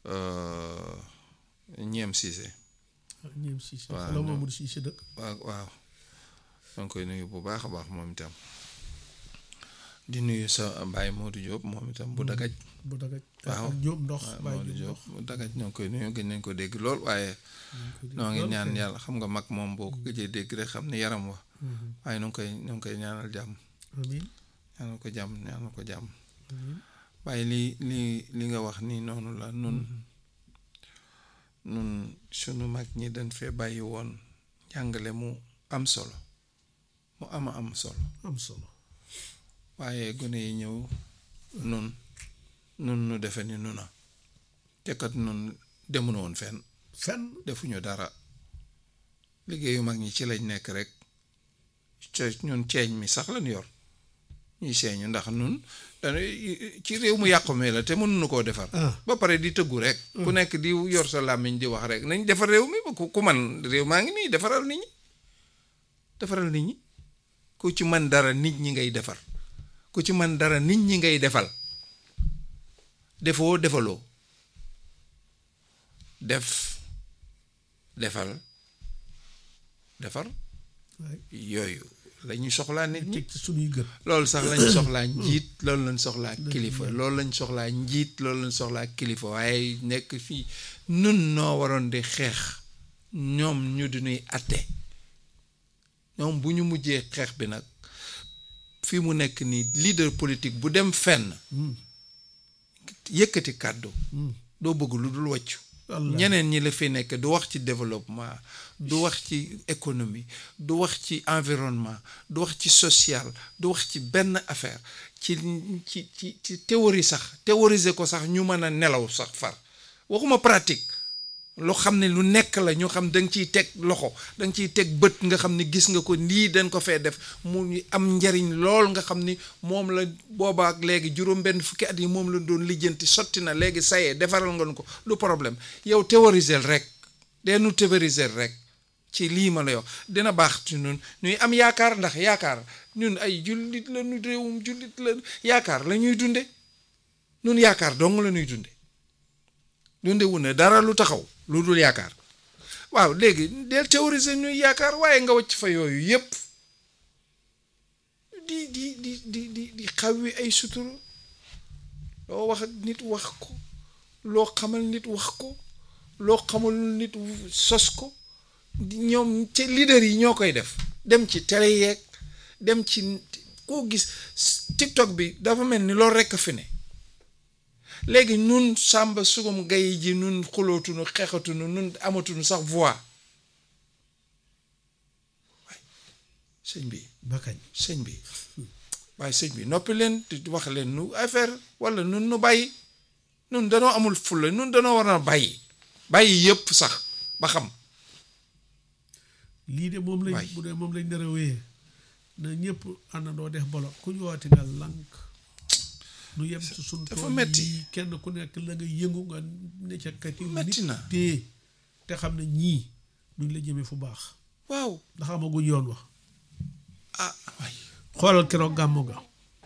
euh, ñeem Cissé ñeem Cissé waaw, wala non. Mamadou Cissé dëkk waaw waaw maa ngi koy nuyu bu baax a baax moom itam di nuyu sa Baye Modou Diop moom itam bu dagaj bu dagaj waaw. ak Jóob ndox waaw bàyyi Modou Jóob Diop bu dagaj ñoo ngi koy nuyu gën nañ ko dégg lool waaye ndox noo ngi ñaan yàlla xam nga mag moom boo ko gëjee dégg rek xam ne yaram wa waaye nu ngi koy nu ngi koy ñaanal jàmm amiin ñaanal ko jàmm ñaanal ko jàmm amiin waaye li li li nga wax ni noonu la nun nun sunu mag ñi dañ fee bàyyi woon jàngale mu am solo mu ama am solo am solo waaye gone yi ñëw nun nun nu defe ni nu na te kat nun demuñu woon fenn fenn defuñu dara liggéeyu mag ñi ci lañ nekk rek ce ñun ceeñ mi sax lañ yor ñuy seeñu ndax nun dañuy ci réew mu yàqu mi la te mënuñu koo defar ah ba pare di tëggu rek ku nekk di yor sa làmmiñ di wax rek nañ defar réew mi ba ku ku man réew maa ngi nii defaral nit ñi defaral nit ñi ku ci man dara nit ñi ngay defar ku ci man dara nit ñi ngay defal defoo defaloo def defal defar waay yooyu la ñuy soxlaa nit ñi teg ci suñuy gët loolu sax lañ soxlaa njiit loolu lañ soxlaa kilifa loolu lañ soxlaa njiit loolu lañ soxlaa kilifa waaye nekk fii nun noo waroon di xeex ñoom ñu di nuy atte ñoom bu ñu mujjee xeex bi nag fii mu nekk nii leader politique bu dem fenn yëkkati kàddu doo bëgg lu dul wàccu wallaahi. ñeneen ñi la fi nekk du wax ci développement du wax ci économie du wax ci environnement du wax ci social du wax ci benn affaire ci ci ci ci théorie sax théoriser ko sax ñu mën a nelaw sax far waxuma pratique loo xam ne lu nekk la ñu xam da nga ciy teg loxo da nga ciy teg bët nga xam ne gis nga ko lii dañ ko fee def mu am njariñ lool nga xam ni moom la boobaak léegi juróom-benn fukki at yi moom la doon lijjanti sotti na léegi sayee defaral nga nu ko du problème yow théoriser rek deenu théoriser rek ci lii ma lay wax dina baax ci ñun ñuy am yaakaar ndax yaakaar ñun ay jullit la ñu réewum jullit la yaakaar la ñuy dunde ñun yaakaar dong la ñuy dunde dunde wu ne dara lu taxaw lu dul yaakaar waaw léegi del théoriser ñuy yaakaar waaye nga wacc fa yooyu yépp di di di di di di xawwi ay suturu loo wax nit wax ko loo xamal nit wax ko loo xamal nit sos ko di ñoom ci leader yi ñoo koy def dem ci télé yeeg dem ci koo gis TikTok bi dafa mel ni loolu rekk a fi ne léegi nun sàmba sugum gay ji nun xulootunu xeexatunu nun amatunu sax voix waay sëñ bi ba kañ sëñ bi waaye sëñ bi noppi leen di wax leen nu affaire walla nun nu bàyyi nun danoo amul fulla nun danoo war a bàyyi bàyyi yépp sax ba xam lii de moom lañ Waay. bu dee moom lañ dara wéyee na ñëpp àndandoo def bolo ku ñu woote nga lànk nu yem ci suñ dafa tool metti. yi kenn ku nekk la nga yëngu nga ne ca kati Metti na. téye te xam ne ñii duñ la jëme fu baax waaw ndax amaguñ yoon wax ah waay xoolal keroog gàmmu ga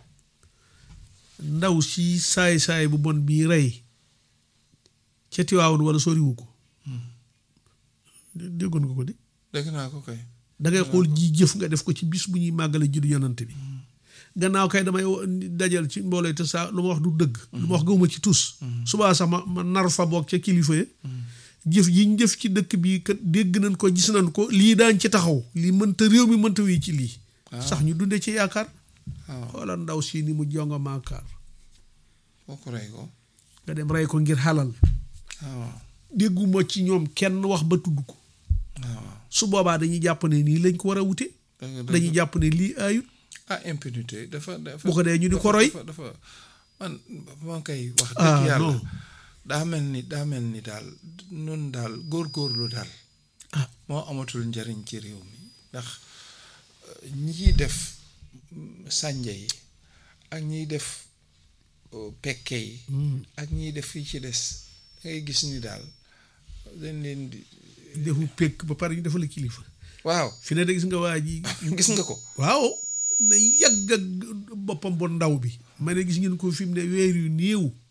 ndaw si saay-saay bu bon bii rey ca Tiwaawan wala soriwu ko déggoon nga ko di dégg naa ko kay da ngay xool ji jëf nga def ko ci bis bu ñuy màggale juddu yonante bi gannaaw kay damay wo- dajal ci mbooloo te saa lu ma wax du dëgg lu ma wax gëwuma ci tus subaa sax ma ma nar fa boog ca kilifa ya jëf yi ñu jëf ci dëkk bi kat dégg nañ ko gis nañ ko lii daañ ci taxaw lii mënta réew mi mënta wéy ci lii sax ñu dunde ci yaakaar waaw xoolal ndaw si ni mu jonga maakaar foo ko rey ko nga dem rey ko ngir xalal waaw dégguma ci ñoom kenn wax ba tudd ko waaw su boobaa dañuy jàpp ne nii lañ ko war a wute dëgg dëgg. dañuy jàpp ne lii ayut ah impunité dafa dafa bu ko dee ñu di ko dafa- roy dafa dafa man maa koy wax Ah, dëgg yàlla non. daa mel ni daa mel ni daal nun daal góorgóorlu daal ah moo amatul njariñ ci réew mi ndax euh, ñiy def mm, sànja yi ak ñiy def euh, pekke yi ak ñiy def fii ci des da ngay gis ni daal dañ leen di defu pekk ba pare ñu defal la kilifa waaw fi ne de gis nga waa ji gis nga ko waaw na yàgg ak boppam bu ndaw bi ma ne gis ngeen ko fi mu ne weer yu néew